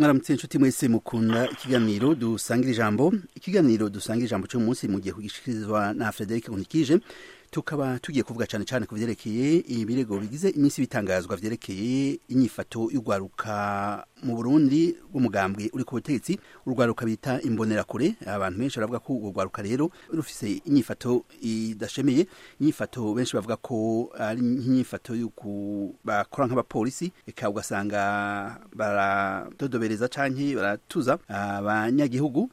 mwaramutse inshuti mwese mukunda ikiganiro dusangira ijambo ikiganiro dusangira ijambo cyo munsi mu gihe kugishikirizwa na Frederic Nkulikije tukaba tugiye kuvuga cyane cyane ku vyerekeye ibirego bigize iminsi bitangazwa vyerekeye inyifato y'urwaruka mu Burundi rw'umugambwe uri ku butegetsi urwaruka bita imbonerakure abantu benshi baravuga ko urwo rwaruka rero rufise inyifato idashemeye inyifato benshi bavuga ko ari nk'inyifato y'uku bakora nk'abapolisi eka ugasanga baradodobereza canke baratuza abanyagihugu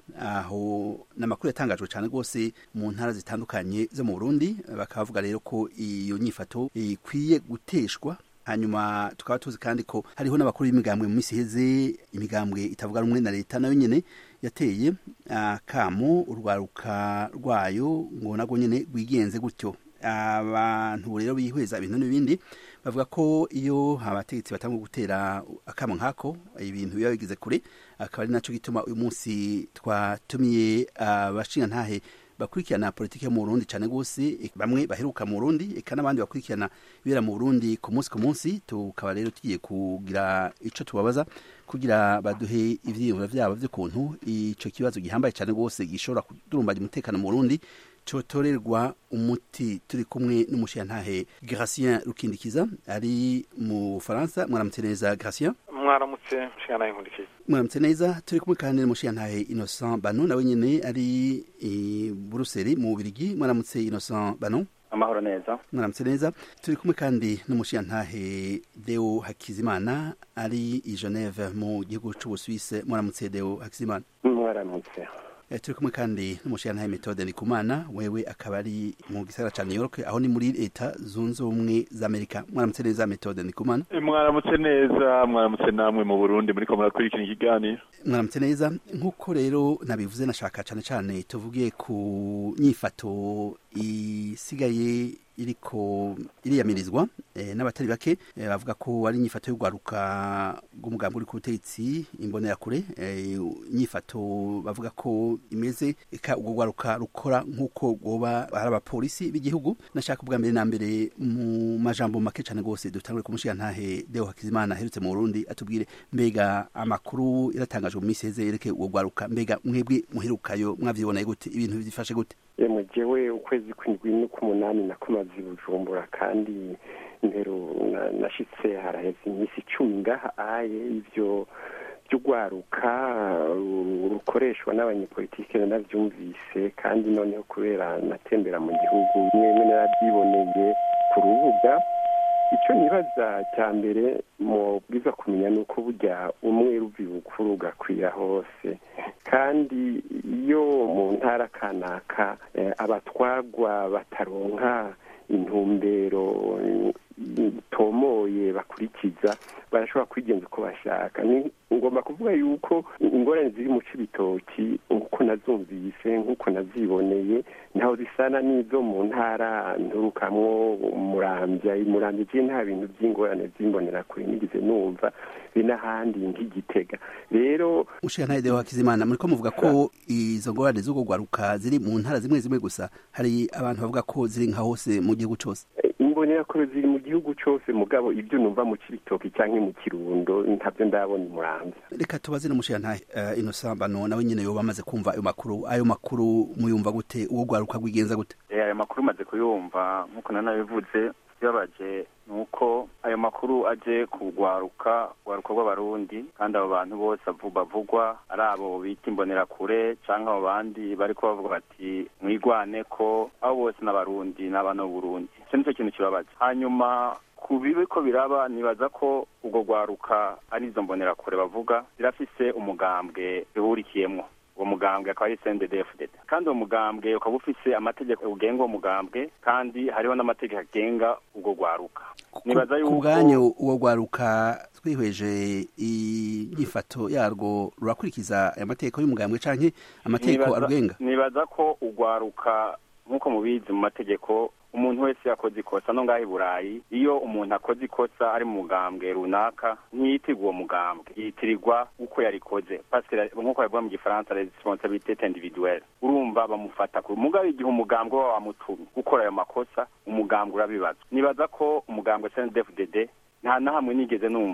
aho n'amakuru yatangajwe cyane rwose mu ntara zitandukanye zo mu Burundi bakavuga rero ko iyo nyifato ikwiye guteshwa hanyuma tukaba tuzi kandi ko hariho n'abakuru b'imigambwe mu minsi iheze imigambwe itavuga rumwe na leta nayo nyene yateye akamo urwaruka rwayo ngo nagwo nyene rwigenze gutyo abantu rero bihweza ibintu n'ibindi bavuga ko iyo abategetsi batanga gutera akamo nkako ibintu biba bigize kure akaba ari naco gituma uyu munsi twatumiye abashingantahe bakurikirana politiki yo mu Burundi cyane gose bamwe baheruka mu Burundi eka n'abandi bakurikirana ibera mu Burundi ku munsi ku munsi tukaba rero tugiye kugira ico tubabaza kugira baduhe ivyiyumviro vyabo vy'ukuntu ico kibazo gihambaye cyane gose gishobora kudurumbanya umutekano mu Burundi cotorerwa umuti turi kumwe n'umushiyantahe Gratien Rukindikiza ari mu Faransa mwaramutse neza Gratien mwaramutse mushiyantahe nkundikiza mwaramutse neza turi kumwe kandi n'umushiyantahe Innocent Bano nawe nyene ari i Buruseli mu Bubiligi mwaramutse Innocent Bano amahoro neza mwaramutse neza turi kumwe kandi n'umushiyantahe Deo Hakizimana ari i Geneve mu gihugu c'Ubusuwise mwaramutse Deo Hakizimana mwaramutse turi kumwe kandi n'umushiyantahe Methode Ndikumana wewe akaba ari mu gisagara ca New York aho ni muri leta zunze ubumwe za Amerika mwaramutse neza Methode Ndikumana mwaramutse neza mwaramutse namwe mu Burundi muri ko murakurikira ikiganiro mwaramutse neza nk'uko rero nabivuze nashaka cane cane tuvuge ku nyifato isigaye iriko iriyamirizwa e, n'abatari bake e, bavuga ko ari inyifato y'urwaruka rw'umugambi uri ku butegetsi imbonerakure e, inyifato bavuga ko imeze eka urwo rwaruka rukora nk'uko rwoba ari abapolisi b'igihugu nashaka ubwa mbere na mbere mu majambo make cane rwose dutangure ku mushiyantahe Deo Hakizimana aherutse mu Burundi atubwire mbega amakuru yaratangajwe mu minsi heze yerekeye urwo rwaruka mbega mwebwe muherukayo mwavyiboneye gute ibintu byifashe gute yemwe jewe ukwezi kw'indwi n'uk'umunani nakomaze i bujumbura kandi mbero nashitse haraheze iminsi icumi ngaha aye ivyo by'urwaruka rukoreshwa n'abanyepolitike navyumvise kandi noneho kubera natembera mu gihugu mwemwe narabyiboneye ku rubuga icyo nibaza cya mbere mubwiza kumenya ni uko burya umwe ruvi bukuru ugakwira hose kandi iyo mu ntara kanaka abatwagwa bataronka intumbero itomoye bakurikiza barashobora kwigenza uko bashaka ni ngomba kuvuga yuko ingorane ziri mu cibitoki nk'uko nazumvise nk'uko naziboneye ntaho zisana n'izo mu ntara nturukamwo murambya murambya je nta bintu by'ingorane z'imbonera kure nigize numva be n'ahandi nk'igitega rero ushika Deo Hakizimana muriko muvuga ko izo ngorane z'urwo rwaruka ziri mu ntara zimwe zimwe gusa hari abantu bavuga ko ziri nka hose mu gihugu cose imbonerakure ziri mu gihugu cose mugabo ibyo numva mu cibitoki canke mu kirundo ntabyo ndabona imurambya reka tubaze n'umushiyantahe uh, Innocent Bano nawe nyene yoba amaze kumva ayo makuru ayo makuru muyumva gute uwo rwaruka rwigenza gute ayo makuru maze kuyumva nk'uko nanabivuze yabaje ni uko ayo makuru aje kugwaruka rwaruka rw'abarundi kandi abo bantu bose bavugwa ari abo bita imbonerakure cyangwa abo bandi bari bavuga bati mwigwane ko abo bose n'abarundi n'abana b'uburundi icyo nicyo kintu kibabaza hanyuma ku bibi ko biraba nibaza ko ubwo rwaruka ari izo mbonerakure bavuga zirafise umugambwe bihurikiyemwo uwo mugambwe akaba ari CNDD-FDD kandi uwo mugambwe ukaba ufise amategeko ugenga uwo mugambwe kandi hariho n'amategeko agenga ubwo rwaruka nibaza yuko ku bwanyu uwo rwaruka twihweje inyifato yarwo rurakurikiza aya mategeko y'umugambwe canke amategeko arugenga nibaza ko urwaruka nk'uko mubizi mu mategeko umuntu wese yakoze ikosa no ngaho i burayi iyo umuntu akoze ikosa ari mu mugambwe runaka ntiyitirwa uwo mugambwe yitirirwa uko yarikoze pasike nk'uko bavuga mu gifaransa responsabilité individuelle urumva bamufata ku mugabo igihe umugambwe waba wamutumye gukora ayo makosa umugambwe urabibaza nibaza ko umugambwe CNDD-FDD nta na hamwe nigeze numva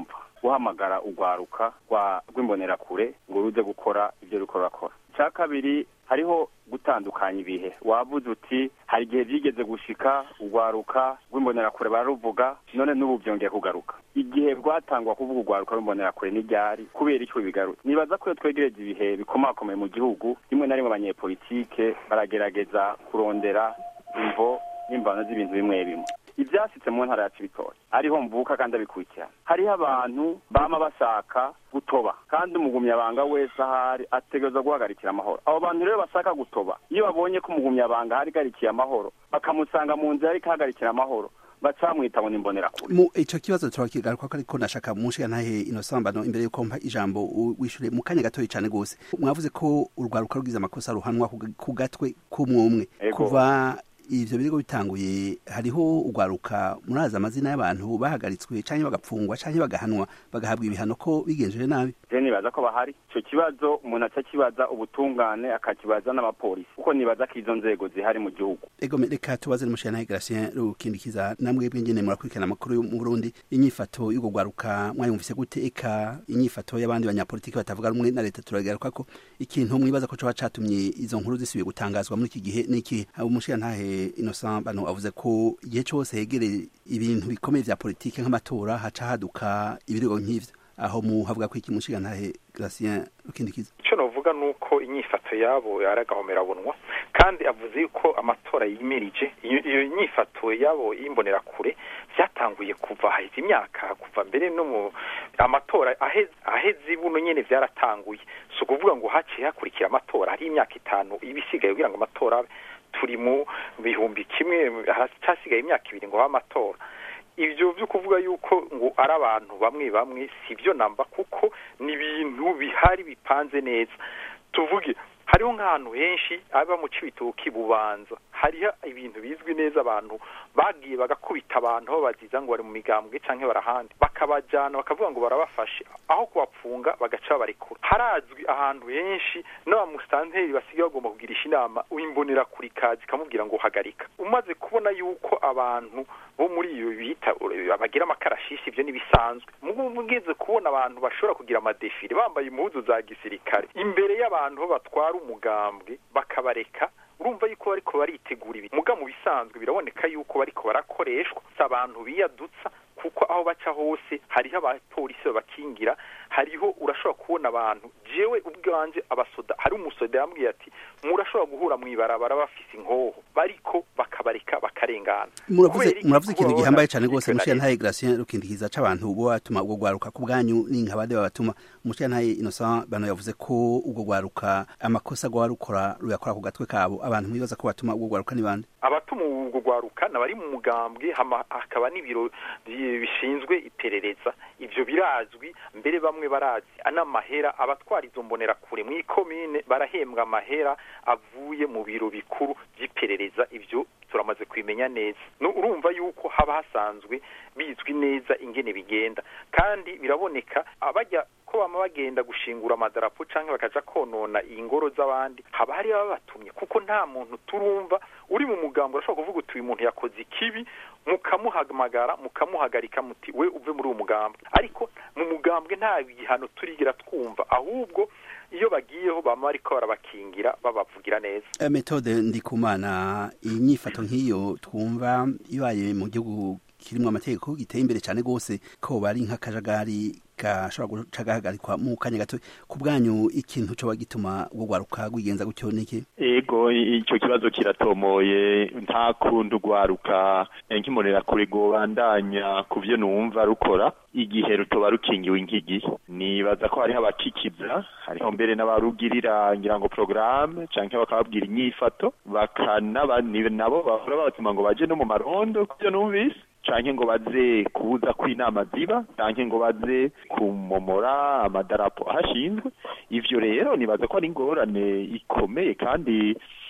guhamagara urwaruka rw'imbonerakure ngo ruze gukora ibyo rukora rurakora icya kabiri hariho gutandukanya ibihe wavuze uti hari igihe byigeze gushika urwaruka rw'imbonerakure bararuvuga none n'ubu byongeye kugaruka igihe rwatangwa kuvuga urwaruka rw'imbonerakure n'iryari kubera icyo bigarutse nibaza ko iyo twegereje ibihe bikomakomeye mu gihugu rimwe na rimwe abanyepolitike baragerageza kurondera imvo n'imbano z'ibintu bimwe bimwe ibyasitse mu ntara ya cibitoki ariho mvuka kandi abikurikirana hariho abantu bama bashaka gutoba kandi umugumyabanga wese ahari ategerezwa guhagarikira amahoro abo bantu rero bashaka gutoba iyo babonye ko umugumyabanga ahagarikiye amahoro bakamusanga mu nzira ariko ahagarikira amahoro bacamwita ngo nimbonerakure mu ico kibazo turakigaruka ko ariko nashaka munshiga ntahe ino sambano imbere yuko mpa ijambo wishure mu kanya gatoyi cane gose mwavuze ko urwaruka rugize amakosa ruhanwa ku gatwe k'umwumwe kuva ivyo birego bitanguye hariho urwaruka murazi amazina y'abantu bahagaritswe canke bagapfungwa canke bagahanwa bagahabwa ibihano ko bigenjeje nabi je nibaza ko bahari ico kibazo umuntu acakibaza ubutungane akakibaza n'abapolisi kuko nibaza ko izo nzego zihari mu gihugu ego reka tubaze n'umushana Gratien rukindikiza namwe bw'ingene murakurikirana amakuru yo mu Burundi inyifato y'ugo rwaruka mwayumvise gute eka inyifato y'abandi banyapolitiki batavuga rumwe na leta turagaruka ko ikintu mwibaza ko coba catumye izo nkuru zisubiye gutangazwa muri iki gihe n'iki umushana ntahe Innocent bano avuze ko igihe cyose hegereye ibintu bikomeye vya politike nk'amatora haca haduka ibirego nk'ivyo aho muhavuga ko iki mushiga ntahe Gratien rukindikiza ico novuga nuko inyifato yabo yaragahomerabunwa kandi avuze yuko amatora yimirije iyo nyifato yabo y'imbonerakure vyatanguye kuva haheze imyaka kuva mbere no mu amatora aheze buno nyene vyaratanguye si ukuvuga ngo haciye hakurikira amatora hari imyaka itanu ibisigaye kugira ngo amatora turi mu bihumbi kimwe hasigaye imyaka ibiri ngo habe amatora ibyo byo kuvuga yuko ngo ari abantu bamwe bamwe si byo namba kuko ni ibintu bihari bipanze neza tuvuge hariho nk'ahantu henshi aba mu cibitoki bubanza hariho ibintu bizwi neza abantu bagiye bagakubita abantu babaziza ngo bari mu migambwe canke barahandi bakabajana bakavuga ngo barabafashe aho kubapfunga bagaca babarekura harazwi ahantu henshi n'abamusitanteri basigaye bagomba kugirisha inama uyimbonera kuri kazi ikamubwira ngo hagarika umaze kubona yuko abantu bo muri iyo bita bagira amakarashishi ibyo n'ibisanzwe mugeze kubona abantu bashobora kugira amadefire bambaye impuzu za gisirikare imbere y'abantu bo batwara umugambwe bakabareka urumva yuko bariko baritegura ibi muga mu bisanzwe biraboneka yuko bariko barakoreshwa si abantu biyadutsa kuko aho baca hose hariho abapolisi babakingira hariho urashobora kubona abantu jewe ubwanje abasoda hari umusoda yambwiye ati murashobora guhura mw'ibarabara bafise inkoho bariko bakabareka bakarengana muravuze muravuze ikintu gihambaye cyane rwose mushira ntaye Gratien rukindikiza c'abantu bo batuma ubwo gwaruka ku bwanyu n'inkabade babatuma mushira ntaye Innocent bano yavuze ko ubwo gwaruka amakosa gwarukora ruyakora ku gatwe kabo abantu mwibaza ko batuma ubwo gwaruka ni bande abatuma ubwo gwaruka nabari mu mugambwe hakaba n'ibiro bishinzwe iperereza ivyo birazwi mbere bamwe barazi anamahera abatwara izo mbonera kure mu ikomine barahembwa amahera avuye mu biro bikuru by'iperereza ivyo turamaze kubimenya neza no urumva yuko haba hasanzwe bizwi neza ingene bigenda kandi biraboneka abajya ko bama bagenda gushingura amadarapo canke bakaja konona ingoro z'abandi haba hari babatumye kuko nta muntu turumva uri mu mugambo urashobora kuvuga uti uyu muntu yakoze ikibi mukamuhamagara mukamuhagarika muti we uve muri uwo mugambwe ariko mu mugambwe nta bihano turigera twumva ahubwo iyo bagiyeho bama bariko barabakingira babavugira neza metode ndikumana inyifato nk'iyo twumva ibaye mu gihugu kirimwo amategeko giteye imbere cyane rwose ko bari nk'akajagari gashobora guca gahagarikwa mu kanya gato ku bwanyu ikintu coba gituma ubwo rwaruka rwigenza gutyo niki ego icyo kibazo kiratomoye nta kundi rwaruka nk'imurera kure rwobandanya ku byo numva rukora igihe rutoba rukingiwe nk'igihe nibaza ko hariho abakikiza hariho mbere n'abarugirira ngira ngo porogaramu cyangwa bakababwira inyifato bakanaba nabo bahora babatuma ngo baje no mu marondo ku byo numvise canke ngo baze kubuza ko inama ziba canke ngo baze kumomora amadarapo ahashinzwe ivyo rero nibaza ko ari ingorane ikomeye kandi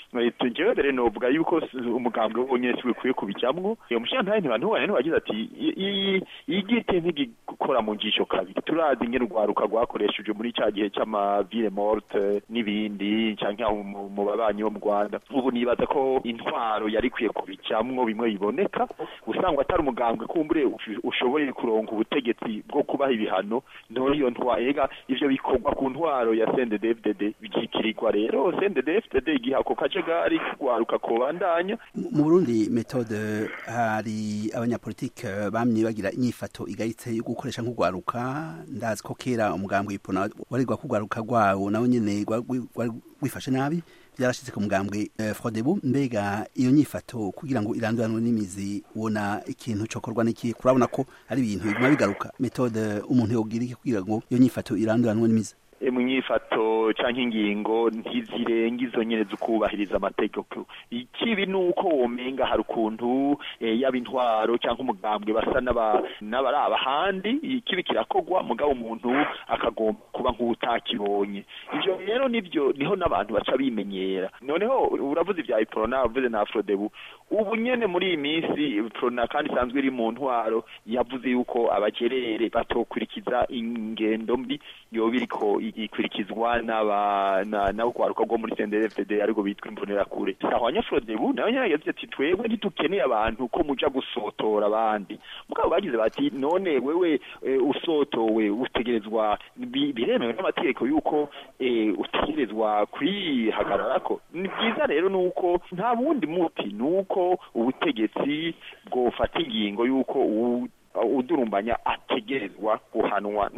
jewe mbere novuga yuko umugambwe wonyene si bikwiye kubijamwo iyo mushiyantahe ntibantubane ntibagize ati igite ntigikora mu njisho kabiri turazi ingene urwaruka rwakoresheje muri ca gihe c'amavile morte n'ibindi canke aho mu babanyi bo mu rwanda ubu nibaza ko intwaro yari ikwiye kubijamwo bimwe biboneka usanga atari umugambwe kumbure ushoboye kuronka ubutegetsi bwo kubaha ibihano none iyo ntwaro ega ivyo bikorwa ku ntwaro ya CNDD-FDD bikikirirwa rero CNDD-FDD igiha ako kajagari kugwaruka kobandanya mu Burundi metode hari abanyapolitike bamye bagira inyifato igayitse yo gukoresha nk'ugwaruka ndazi ko kera umugambwe ipona warirwa kugwaruka gwawo nawe nyene wifashe nabi byarashitse ku mugambwe uh, Frodebu mbega iyo nyifato kugira ngo iranduranwe n'imizi ubona ikintu cokorwa n'iki kurabona ko ari ibintu biguma bigaruka metode umuntu yogira iki kugira ngo iyo nyifato iranduranwe n'imizi mu nyifato canke ingingo ntizirenga izo nyene zukubahiriza amategeko ikibi nuko womenga hari ukuntu e, yaba intwaro canke umugambwe basa n'abaraba handi ikibi kirakogwa mugabo umuntu akagomba kuba nk'utakibonye ivyo rero nivyo niho n'abantu baca bimenyera noneho uravuze ivya iprona uravuze na afrodebu ubu nyene muri iyi minsi iprona kandi isanzwe iri mu ntwaro yavuze yuko abajerere batokurikiza ingendo mbi yoba iriko ikurikizwa n'abagwaruka bwo muri CNDD-FDD ariko bitwa imbonerakure sahwanya Frodebu nawe nyene yagize ati twebwe ntitukeneye abantu ko muja gusotora abandi mugabo bagize bati none wewe e, usotowe utegerezwa biremewe n'amategeko yuko e, utegerezwa kwihagararako ni byiza rero nuko nta bundi muti nuko ubutegetsi bwofata ingingo yuko udurumbanya ategerezwa guhanwa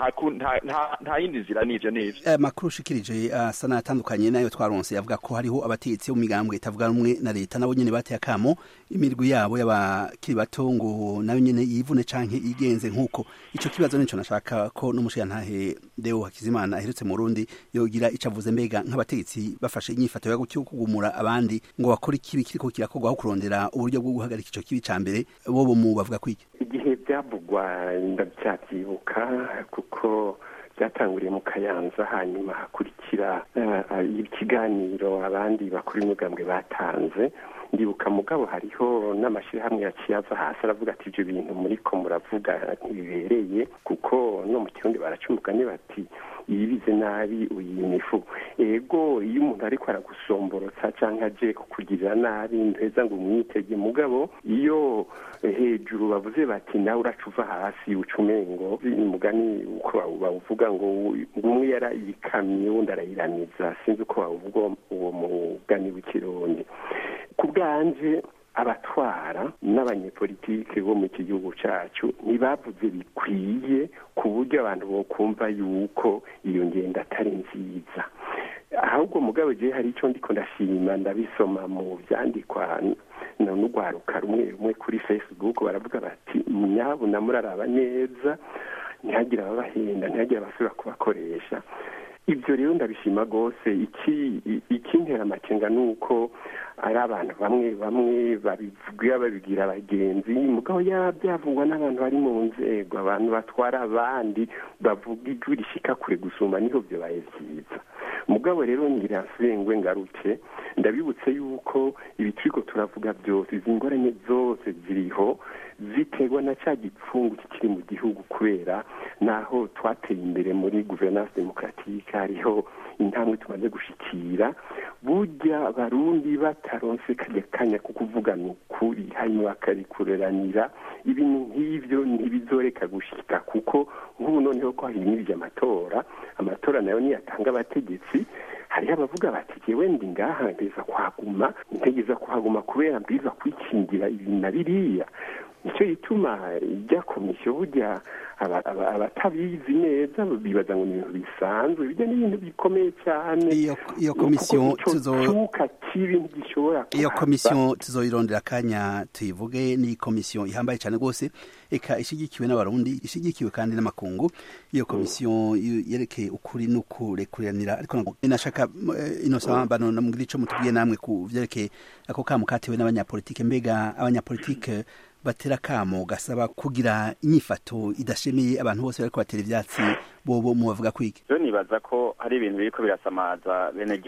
nta yindi nzira n'ivyo n'ivyo amakuru ushikirije asa n'atandukanye nayo twaronse yavuga ko hariho abategetsi bo mu migambwe itavuga rumwe na leta nabo nyene bateye akamo imirwi yabo y'abakiri bato ngo nayo nyene yivune canke igenze nk'uko ico kibazo nico nashaka ko n'umushiyantahe Deo Hakizimana aherutse mu Burundi yogira ico avuze mbega nk'abategetsi bafashe inyifato yo gutyo kugumura abandi ngo bakore ikibi kiriko kirakorwaho kurondera uburyo bwo guhagarika ico kibi ca mbere bobo mu bavuga kwiki igihe byavugwa ndabyabyibuka kuko byatanguriye mu kayanza hanyuma hakurikira ikiganiro abandi bakuru imigambwe batanze ndibuka mugabo hariho n'amashyirahamwe yaciye ava hasi aravuga ati ibyo bintu muri ko muravuga ntibibereye kuko no mu kirundi baraca umugani bati yibize nabi uyima ifu ego iyo umuntu ariko aragusomborotsa cyangwa aje kukugirira nabi nteza ngo umwitege mugabo iyo hejuru bavuze bati nawe uraca uva hasi uca umengo umugani uko bawuvuga ngo umwe yarayikamye wundi arayiramiza sinzi uko bawuvuga uwo mugani w'ikirundi ku bwanje abatwara n'abanyepolitike bo mu iki gihugu cyacu ntibavuze bikwiye ku buryo abantu bokumva yuko iyo ngendo atari nziza ahubwo mugabo je hari icyo ndiko ndashima ndabisoma mu byandikwa n'urwaruka rumwe rumwe kuri facebook baravuga bati nyabuna muraraba neza ntihagire ababahenda ntihagire abasubira kubakoresha ibyo rero ndabishima rwose ikintera amakenga ni uko ari abantu bamwe bamwe babivuga babibwira abagenzi mugabo byavugwa n'abantu bari mu nzego abantu batwara abandi bavuga ijwi rishyika kure gusumba niho byabaye byiza mugabo rero ngira nsubengwe ngaruke ndabibutse yuko ibi turiko turavuga byose izi ngorane zose ziriho ziterwa na cya gipfungu kikiri mu gihugu kubera naho twateye imbere muri guverinance demokratike hariho intambwe tumaze gushikira burya barundi bataronse kajya kanya ko kuvugana ukuri hanyuma bakarikureranira ibintu nk'ibyo ntibizoreka gushika kuko nk'ubu noneho ko himirije amatora amatora nayo niyatanga abategetsi hariho abavuga bati jewe ndi ngaha mbeza kuhaguma ntegeza kuhaguma kubera mbwiza kwikingira ibi na biriya nicyo gituma ijya komisiyo burya abatabizi neza bibaza ngo ni ibintu bisanzwe bijya n'ibintu bikomeye cyane iyo komisiyo tuzocuka kibi ntigishobora iyo komisiyo tuzoyirondera akanya tuyivuge ni komisiyo ihambaye cyane rwose eka ishyigikiwe n'abarundi ishyigikiwe kandi n'amakungu iyo komisiyo yerekeye ukuri n'ukurekuranira ariko nashaka ino sambano namubwira ico mutubwiye namwe ku vyerekeye ako kamo katewe n'abanyapolitike mbega abanyapolitike batera kamo gasaba kugira inyifato idashemeye abantu bose bariko batera ivyatsi bobo mu bavuga kwiki rero nibaza ko hari ibintu biriko birasamaza bene gihugu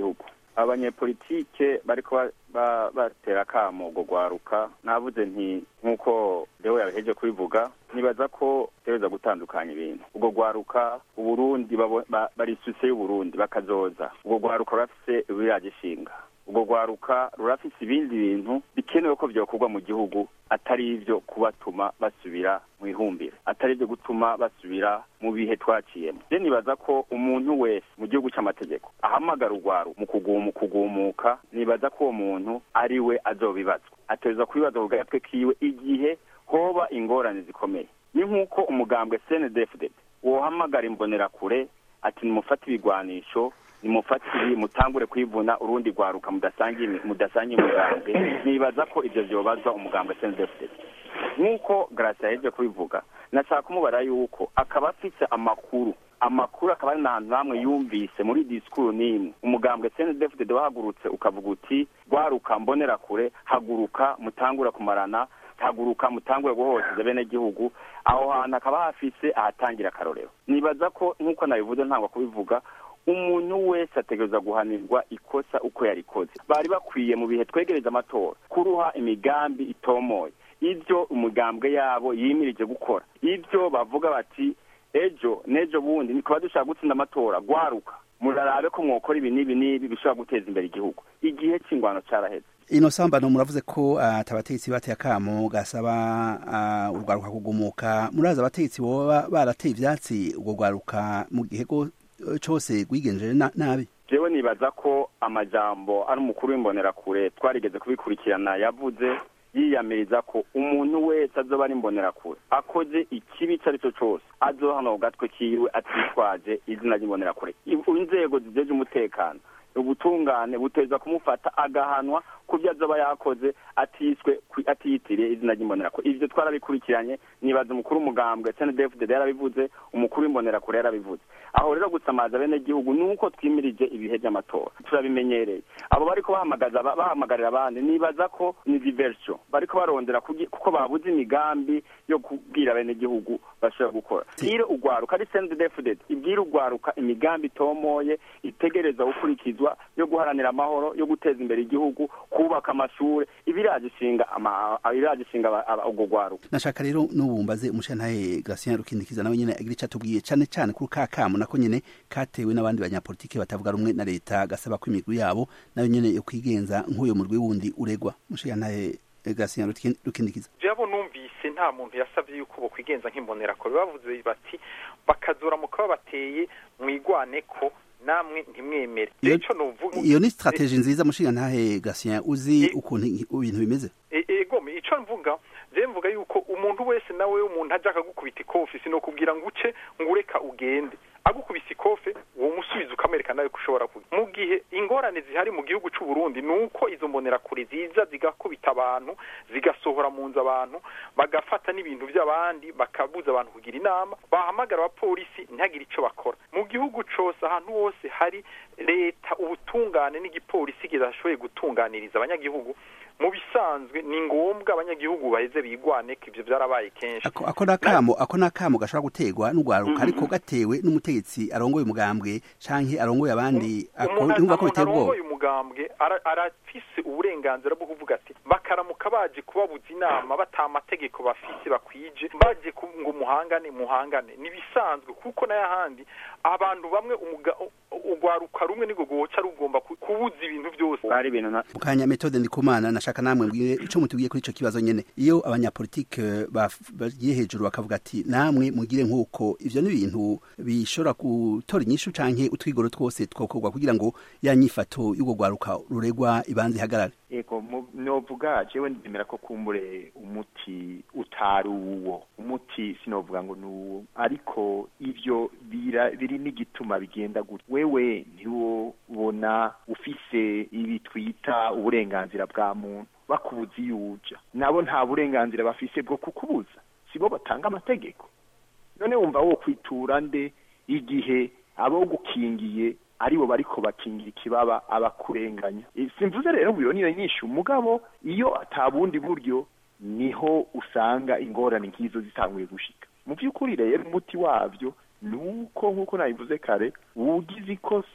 abanyepolitike bariko ba- ba- batera akamo ubwo rwaruka navuze nti nk'uko leo yabiheje kubivuga nibaza ko tegereza gutandukanya ibintu ubwo rwaruka uburundi babo- ba- bari isuse y'uburundi bakazoza ubwo rwaruka rurafise ibiragishinga ubwo rwaruka rurafise ibindi bintu bikenewe ko vyokorwa mu gihugu atari ivyo kubatuma basubira mu ihumbire atari ivyo gutuma basubira mu bihe twaciyemo je nibaza ko umuntu wese mu gihugu c'amategeko ahamagara urwaru mu kugumu kugumuka nibaza ko uwo muntu ari we azobibazwa ateza kubibaza ku gatwe kiwe igihe hoba ingorane zikomeye ni nk'uko umugambwe cndfdd wohamagara imbonerakure ati nimufate ibigwanisho nimufate ibi mutangure kwivuna urundi rwaruka mudasangiye imi- mudasangiye umugambwe nibaza ko ivyo vyobazwa umugambwe cndfdd nk'uko gracia yaheje kubivuga nashaka kumubara yuko akaba afise amakuru amakuru akaba ari n'ahantu hamwe yumvise muri disikuru n'imwe umugambwe cndfdd wahagurutse ukavuga uti rwaruka mbonerakure haguruka mutangura kumarana haguruka mutangure guhohoteza bene gihugu aho hantu hakaba hafise ahatangira akarorero nibaza ko nk'uko nabivuze ntangwa kubivuga umuntu wese ategereza guhanirwa ikosa uko yarikoze bari bakwiye mu bihe twegereza amatora kuruha imigambi itomoye ibyo umugambwe yabo yimirije gukora ibyo bavuga bati ejo n'ejo bundi nikaba dushaka gutsinda amatora gwaruka murarabe ko mwokora ibi n'ibi n'ibi bishobora guteza imbere igihugu igihe cy'ingwano caraheze ino sambano muravuze ko ati abategetsi bateye akamo gasaba ah, urwaruka kugumuka murazi abategetsi boba barateye ivyatsi urwo rwaruka mu gihe go- cose rwigenjeje na- nabi jewe nibaza ko amajambo ari umukuru w'imbonerakure twarigeze kubikurikirana yavuze yiyamiriza ko umuntu wese azoba ari imbonerakure akoze ikibi icyo ari cyo cyose azohana ku gatwe kiwe atitwaje izina ry'imbonerakure I- inzego zijeje umutekano ubutungane buteza kumufata agahanwa ku byo azoba yakoze atiswe kwi- atiyitiriye izina ry'imbonerakure ivyo twarabikurikiranye nibaza umukuru w'umugambwe cndfdd yarabivuze umukuru w'imbonerakure yarabivuze aho rero gusamaza bene gihugu nuko twimirije ibihe by'amatora turabimenyereye abo bariko bahamagaza ba- bahamagarira abandi nibaza ko ni diversion bariko barondera kugi- kuko babuze imigambi yo kubwira bene gihugu bashobora gukora bwire urwaruka ari cndfdd ibwire urwaruka imigambi itomoye itegereza gukurikizwa yo guharanira amahoro yo guteza imbere igihugu kubaka amashure ibiraje ishinga ama- ibiraje ishinga aba- aba- urwo rwaruka nashaka rero n'ubumbaze umushantahe Gratien Rukindikiza nawe nyene agira ico atubwiye cane cane kuri ka kamo nako nyene katewe n'abandi banyapolitike batavuga rumwe na leta gasaba ko imigwi yabo nayo nyene yo kwigenza nk'uyo murwi wundi uregwa umushantahe Gratien Rukin- Rukindikiza jabo numvise nta muntu yasabye yuko bokwigenza nk'imbonerakure bavuze bati bakazura mu kuba bateye mwigwane ko namwe ntimwemere Iyo- ico novuga iyo ni strategie nziza mushingantahe Gratien uzi E- ukuntu ibintu bimeze E- ego me ico mvuga je mvuga yuko umuntu wese nawe umuntu aje akagukubita ikofi sino kubwira ngo uce ngo ureka ugende agukubise ikofe uwo musubizo ukamwereka nawe ko ushobora kugira mu gihe ingorane zihari mu gihugu c'u Burundi nuko izo mbonerakure ziza zigakubita abantu zigasohora mu nzu abantu bagafata n'ibintu by'abandi bakabuza abantu kugira inama bahamagara abapolisi ntihagire ico bakora mu gihugu cose ahantu hose hari leta ubutungane n'igipolisi kidashoboye gutunganiriza abanyagihugu mu bisanzwe ni ngombwa abanyagihugu baheze bigwane ko ivyo vyarabaye kenshi ako ako nakamo ako nakamo gashobora gutegwa n'urwaruka ariko gatewe n'umutegetsi arongoye umugambwe canke arongoye abandi ako umuntu yumva ko umuntu biteye ubwoba arongoye umugambwe ara- arafise uburenganzira bwo kuvuga ati bakaramuka baje kubabuza inama bata amategeko bafise bakwije baje ku- ngo muhangane muhangane nibisanzwe kuko n'ayahandi abantu bamwe umuga- u- urwaruka rumwe nirwo rwoca rugomba ku- kubuza ibintu byose bari ibintu na- mukanya metode ndikumana nashaka namwe mbwire ico mutubwiye kuri ico kibazo nyene iyo abanyapolitike baf- bagiye hejuru bakavuga ati namwe mugire nk'uko ivyo ni ibintu bishobora gutora inyishu canke utwigoro twose twokorwa kugira ngo ya nyifato y'urwo rwaruka ruregwa ibanze ihagarare ego mu- novuga jewe ndemera ko kumbure umuti utari uwo umuti sinovuga ngo ni uwo ariko ivyo bira- biri n'igituma bigenda gutya wewe ntiwobona ufise ibi twita uburenganzira bwa muntu bakubuza iyo uja nabo nta burenganzira bafise bwo kukubuza sibo batanga amategeko none wumva wo kwitura nde igihe abo gukingiye aribo bariko bakingira ikibaba abakurenganya E, simvuze rero ngo iyo niyo nyinshi umugabo iyo atabundi buryo niho usanga ingorane nk'izo zitanguye gushika mu by'ukuri rero umuti wabyo ni uko nk'uko nabivuze kare uwugize ikosa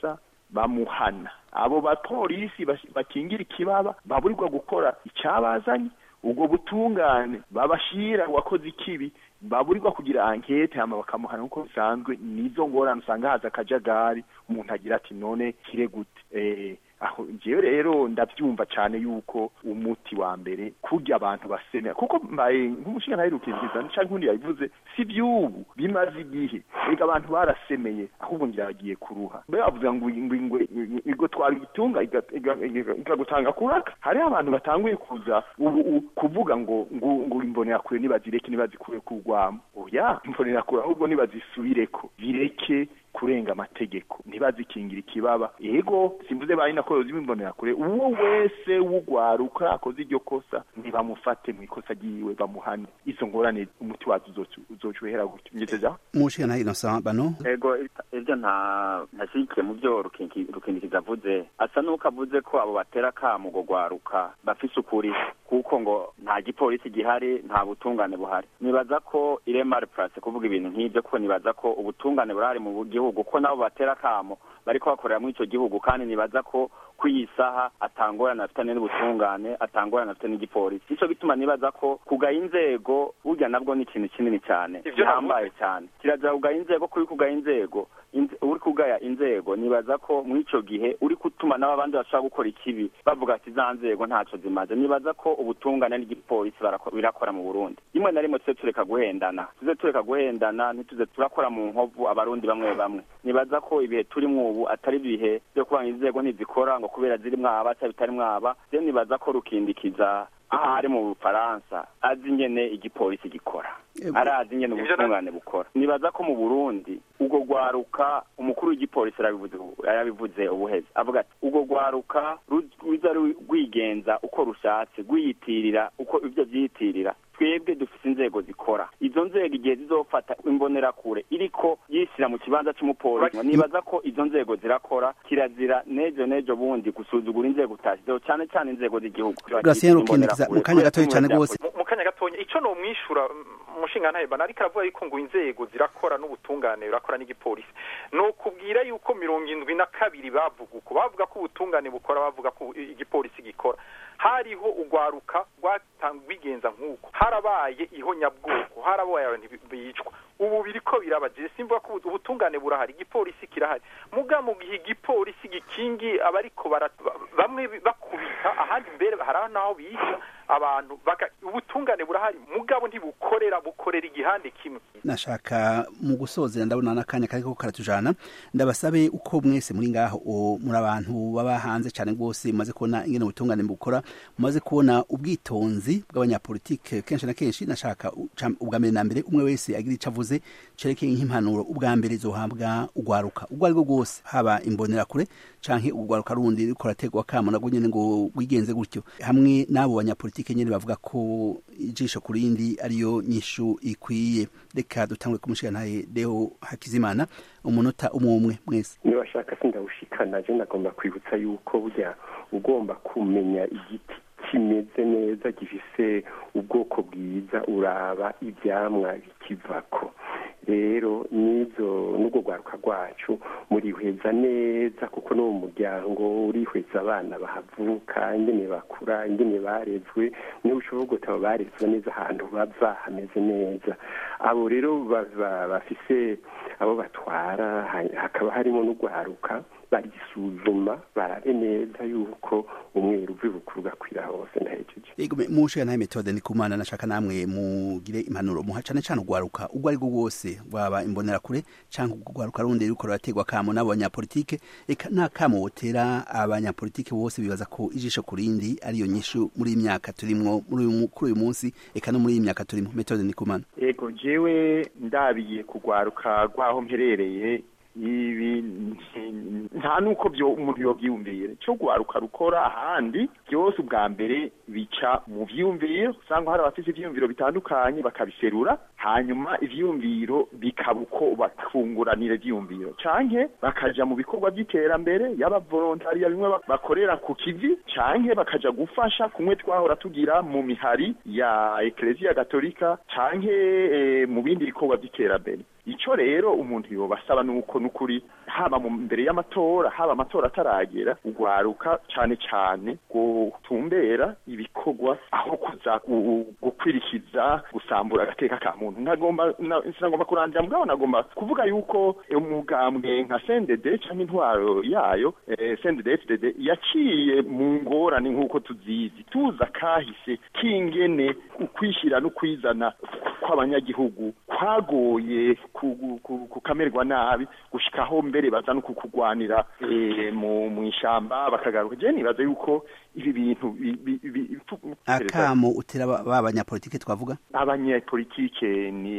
bamuhana abo bapolisi bakingira ikibaba baburirwa gukora icyabazanye ubwo butungane babashira wakoze ikibi baburirwa kugira ankete hama bakamuhana nk'uko bisanzwe nizo ngorane usanga haza akajagari umuntu agira ati none kire gute eh aho ngewe rero ndabyumva cyane yuko umuti wa mbere kurya abantu basemera kuko mbaye nk'umushinga ntaherukiziza cyangwa nk'undi yabivuze si by'ubu bimaze igihe reka abantu barasemeye ahubwo ngira bagiye kuruha mbe bavuga ngo ingwe igo twara igitunga ikagutanga kuraka hariho abantu batanguye kuza ubu kuvuga ngo ngo ngo imbonera kure nibazireke nibazikure kurwamo oya imbonera kure ahubwo nibazisubireko bireke kurenga amategeko ntibazikingira ikibaba yego simvuze bari nakorozi bimbonera kure uwo wese wugwaruka akoze iryo kosa ntibamufate mu ikosa ryiwe bamuhane izo ngorane umuti wazo uzocuhera gutyo ngezeja mushika na Innocent bano ego ivyo nta ntashyigikiye mu byo rukindikiza avuze asa n'uko avuze ko abo batera kamo ngo gwaruka bafise ukuri kuko ngo nta gipolisi gihari nta butungane buhari nibaza ko iremare place kuvuga ibintu nk'ibyo kuko nibaza ko ubutungane burahari mu gihugu ko nabo batera kamo bariko bakorera muri ico gihugu kandi nibaza ko kw'iyi saha atangorana afitanye n'ubutungane atangorana afite n'igipolisi ico bituma nibaza ko kugaya inzego burya nabwo ni ikintu kinini cyane gihambaye cyane kirazira kugaya inzego kuri kugaya inzego uri kugaya inzego nibaza ko muri ico gihe uri gutuma nabo abandi bashobora gukora ikibi bavuga ati za nzego ntaco zimaze nibaza ko ubutungane n'igipolisi birakora mu burundi rimwe na rimwe tuze tureka guhendana tuze tureka guhendana ntituze turakora mu nkovu abarundi bamwe bamwe nibaza ko ibihe turimwo ubu atari ibihe byo kubanga inzego ntizikora ngo kubera ziri mwaba cyangwa bitari mwaba rero nibaza ko rukindikiza aha ari mu bufaransa azi ingene igipolisi gikora arazi ingene ubutungane bukora nibaza ko mu burundi ubwo rwaruka umukuru w'igipolisi yarabivuze ubuheze avuga ati ubwo rwaruka ruza rwigenza uko rushatse rwiyitirira uko ibyo byiyitirira twebwe dufite inzego zikora izo nzego igihe zizofata imbonerakure iriko yishyira mu kibanza cy'umupolisi nibaza ko izo nzego zirakora kirazira nejo nejo bundi gusuzugura inzego utashyizeho cyane cyane inzego z'igihugu mu kanya gatoya cyane rwose mu kanya gatoya icyo ni umwishyura umushinga ntahebana ariko aravuga yuko ngo inzego zirakora n'ubutungane burakora n'igipolisi ni ukubwira yuko mirongo indwi na kabiri bavuga uko bavuga ko ubutungane bukora bavuga ko igipolisi gikora hariho urwaruka rwigenza nk'uko harabaye ihonyabwoko harabaye abantu bicwa ubu biriko birabaje simvuga ko ubutungane burahari igipolisi kirahari muga mu gihe igipolisi gikingi abariko bamwe bakubita ahandi mbere hari naho bica abantu ubutungane burahari mugabo ntibukorera bukorera igihande kimwe nashaka mu gusozera ndabona n'akanya kariko karatujana ndabasabe uko mwese muri ngaho muri abantu baba hanze cyane rwose mumaze kubona ingene ubutungane bukora mumaze kubona ubwitonzi bw'abanyapolitike kenshi na kenshi nashaka ubwa mbere na mbere umwe wese agira icyo avuze cerekeye nk'impanuro ubwa mbere zohabwa ugwaruka ubwo aribwo bwose haba imbonerakure canke ugwaruka rundi riko rategwa kamo nabwo nyene ngo wigenze gutyo hamwe n'abo banyapolitike nyene bavuga ko ijisho ku rindi ariyo nyishu ikwiye reka dutangure kumushigantaye Deo Hakizimana umunota umwe umwe mwese niba bashaka sindawushikana je nagomba kwibutsa yuko burya ugomba kumenya igiti kimeze neza gifise ubwoko bwiza uraba ibyamwa bikivako rero nizo n'ubwo rwaruka rwacu murihweza neza kuko no mu muryango urihweza abana bahavuka ingene bakura ingene barezwe niba ushobora gutaba barezwe neza ahantu bava hameze neza abo rero bafise abo batwara hakaba harimo n'urwaruka barisuzuma barabe neza yuko umweru uvi bukuru gakwira hose ndahejeje yego mushiga naye metode ni kumana nashaka namwe mugire impanuro muha cane cane ugwaruka ubwo ari bwo bwose bwaba imbonera kure canke ugwaruka rundi ruriko rurategwa kamo n'abo banyapolitike eka nta kamo wotera abanyapolitike bose bibaza ko ijisho ku rindi ariyo nyishu muri iyi myaka turimwo kuri uyu munsi eka no muri iyi myaka turimo metode ni kumana yego jewe ndabiye kugwaruka rwaho mperereye ibi nta nuko byo umuntu yobyiyumvira cyo gwaruka rukora ahandi byose ubwa mbere bica mu vyiyumviro usanga hari abafite ivyiyumviro bitandukanye bakabiserura hanyuma ivyiyumviro bikaba uko bakunguranira ivyiyumviro canke bakaja mu bikorwa by'iterambere yaba volontariya bimwe bakorera ku kivi canke bakaja gufasha kumwe twahora tugira mu mihari ya ekleziya gatolika canke e, mu bindi bikorwa by'iterambere ico rero umuntu yobasaba nuko nukuri haba mu mbere y'amatora haba amatora ataragera ugwaruka cane cane gutumbera ibikorwa aho kuza gukwirikiza gusambura agateka ka muntu ntagomba sinagomba kurandira mugabo nagomba kuvuga yuko umugambwe nka CNDD canke intwaro yayo eh, CNDD FDD yaciye mu ngorane nk'uko tuzizi tuza kahise kingene ukwishyira no kwizana kw'abanyagihugu kwagoye kukamerwa nabi gushikaho mbere baza no kukugwanira mu mu ishamba bakagaruka je nibaza yuko ibi bintu akamo utera ba banyapolitike twavuga abanyapolitike ni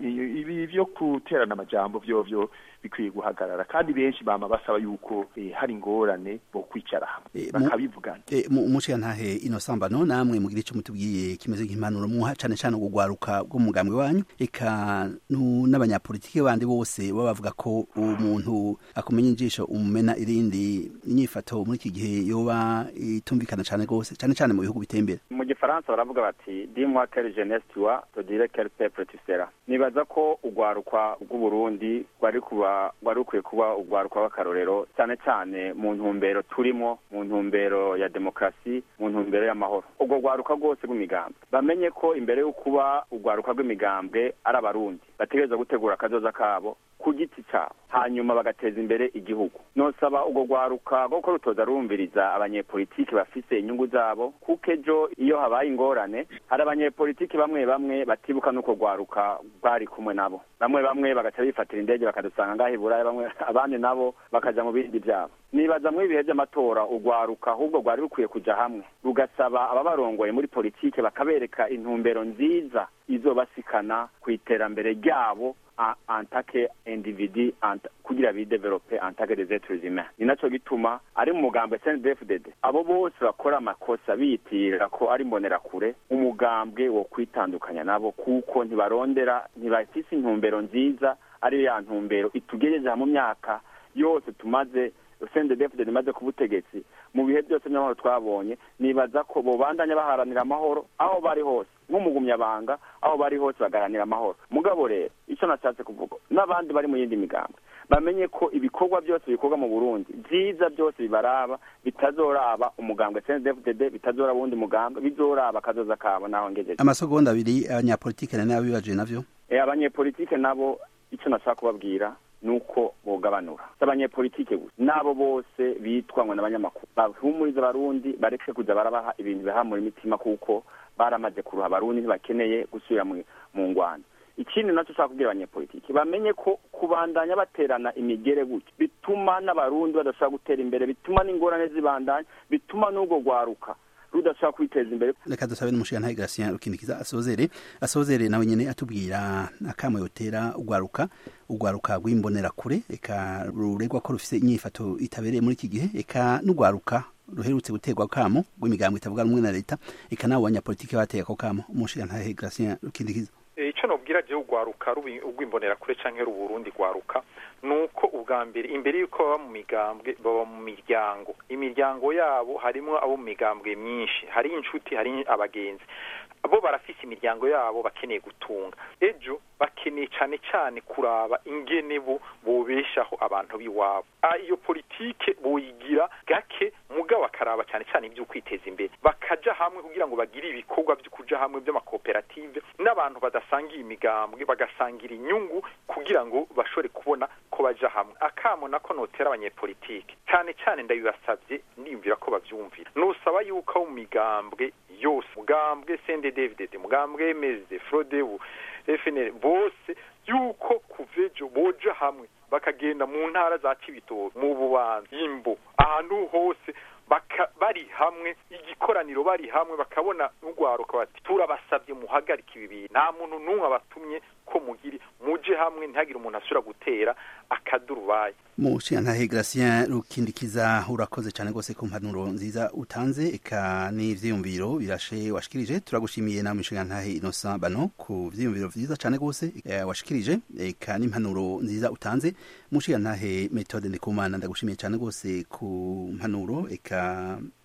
ibi byo guterana amajambo vyo vyo bikwiye guhagarara kandi benshi bama basaba yuko eh, hari ingorane bo kwicara hamwe bakabivugana umushiga ntahe ino sambano namwe mugira ico mutubwiye kimeze nk'impanuro muha cane cane ugwaruka bw'umugambwe wanyu eka n'abanyapolitike bandi bose baba bavuga ko umuntu akumenya injisho umumena irindi inyifato muri iki gihe yoba itumvikana cane gose cane cane mu bihugu bitembera mu gifaransa baravuga bati dis-moi quelle jeunesse tu as te dirai quel peuple tu seras nibaza ko ugwaruka bw'uburundi rwari kuba rwari rukwiye kuba urwaruka rw'akarorero cyane cyane mu ntumbero turimo mu ntumbero ya demokarasi mu ntumbero y'amahoro ubwo rwaruka rwose rw'imigambwe bamenye ko imbere yo kuba urwaruka rw'imigambwe ari abarundi bategereza gutegura akazoza kabo ku giti cyabo hanyuma bagateza imbere igihugu nosaba ubwo rwaruka rwo rutoza rumviriza abanyepolitiki bafise inyungu zabo kuko ejo iyo habaye ingorane hari abanyepolitiki bamwe bamwe batibuka n'uko rwaruka rwari kumwe nabo bamwe bamwe bagaca bifatira indege bakadusanga ngaho iburaya bamwe abandi nabo bakaja mu bindi byabo nibaza muri ibihe by'amatora urwaruka ahubwo rwari rukwiye kuja hamwe rugasaba ababarongoye muri politike bakabereka intumbero nziza izobasikana ku iterambere ryabo antake individi kugira bidevelope antake des êtres humains ni naco gituma ari mu mugambwe CNDD-FDD abo bose bakora amakosa biyitirira ko ari mbonerakure umugambwe wo kwitandukanya nabo kuko ntibarondera ntibafise intumbero nziza ari ya ntumbero itugejeje mu myaka yose tumaze CNDD-FDD imaze ku butegetsi mu bihe byose by'amahoro twabonye nibaza ko bobandanya baharanira amahoro aho bari hose nk'umugumyabanga aho bari hose bagaharanira amahoro mugabo rero icyo nashatse kuvuga n'abandi bari mu yindi migambwe bamenye ko ibikorwa byose bikorwa mu burundi byiza byose bibaraba bitazoraba umugambwe CNDD-FDD bitazoraba uwundi mugambwe bizoraba akazoza kabo naho ngejeje amasegonda abiri abanyapolitike na nabo bibaje navyo abanyepolitike nabo icyo nashaka kubabwira nuko bogabanura abanyepolitike gusa nabo bose bitwa ngo n'abanyamakuru bahumuriza abarundi bareke kuza barabaha ibintu bihamura imitima kuko baramaze kuruha abarundi ntibakeneye gusubira mu ngwano ikindi nacyo ushaka kubwira abanyepolitiki bamenye ko kubandanya baterana imigere gutya bituma n'abarundi badashobora gutera imbere bituma n'ingorane zibandanya bituma n'ubwo rwaruka rudashobora kwiteza imbere reka dusabe n'umushinga ntahe Gratien rukindikiza asozere asozere nawe nyene atubwira akamo yotera ugwaruka ugwaruka rw'imbonerakure eka ruregwa ko rufise inyifato itabereye muri iki gihe eka n'ugwaruka ruherutse guterwa kamo rw'imigambo itavuga rumwe na leta eka nabo banyapolitiki bateye ako kamo umushinga ntahe Gratien rukindikiza icyo nubwira je ugwaruka rw'imbonerakure canke ruburundi gwaruka nuko ubwa mbere imbere yuko baba mu migambwe baba mu miryango imiryango yabo harimwo abo mu migambwe myinshi hari inshuti hari abagenzi bo barafise imiryango yabo bakeneye gutunga ejo bakeneye cane cane kuraba ingene bo bobeshaho abantu b'iwabo iyo politike boyigira gake mugabo bakaraba cane cane ibyo kwiteza imbere bakaja hamwe kugira ngo bagire ibikorwa byo kuja hamwe by'amakoperative n'abantu badasangiye imigambwe bagasangira inyungu kugira ngo bashobore kubona ko baja hamwe akamo nako notera abanyepolitike cane cane ndabibasavye ndiyumvira ko bavyumvira nusaba yuko abo mu migambwe yose mugambwe CNDD-FDD mugambwe MSD Frodebu FNL bose yuko kuvejo boja hamwe bakagenda mu ntara za Cibitoke mu Bubanza Imbo ahantu hose baka bari hamwe igikoraniro bari hamwe bakabona n'ugwaruka bati turabasabye muhagarika ibi bintu nta muntu n'umwe abatumye ko mugiri muje hamwe ntihagire umuntu asubira gutera akadurubaye mushinga ntahe Gratien rukindikiza urakoze cyane rwose ku mpanuro nziza utanze eka n'ivyiyumviro birashe washikirije turagushimiye nawe mushinga ntahe Innocent Bano ku vyiyumviro vyiza cyane rwose e, washikirije eka n'impanuro nziza utanze mushinga ntahe Methode Ndikumana ndagushimiye cyane rwose ku mpanuro eka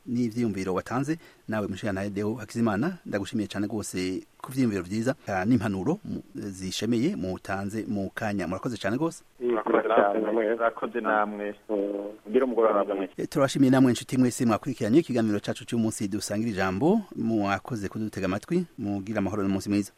n'ivyiyumviro watanze nawe mushikana Deo Hakizimana ndagushimiye cyane rwose ku vyiyumviro vyiza ah, n'impanuro mu- zishemeye mutanze mu kanya murakoze cyane rwose murakoze namwe ugire umugoroba mwiza Eh, turabashimiye namwe inshuti mwese mwakurikiranye ikiganiro cacu cy'umunsi dusangira ijambo mwakoze kudutega amatwi mugira amahoro n'umunsi mwiza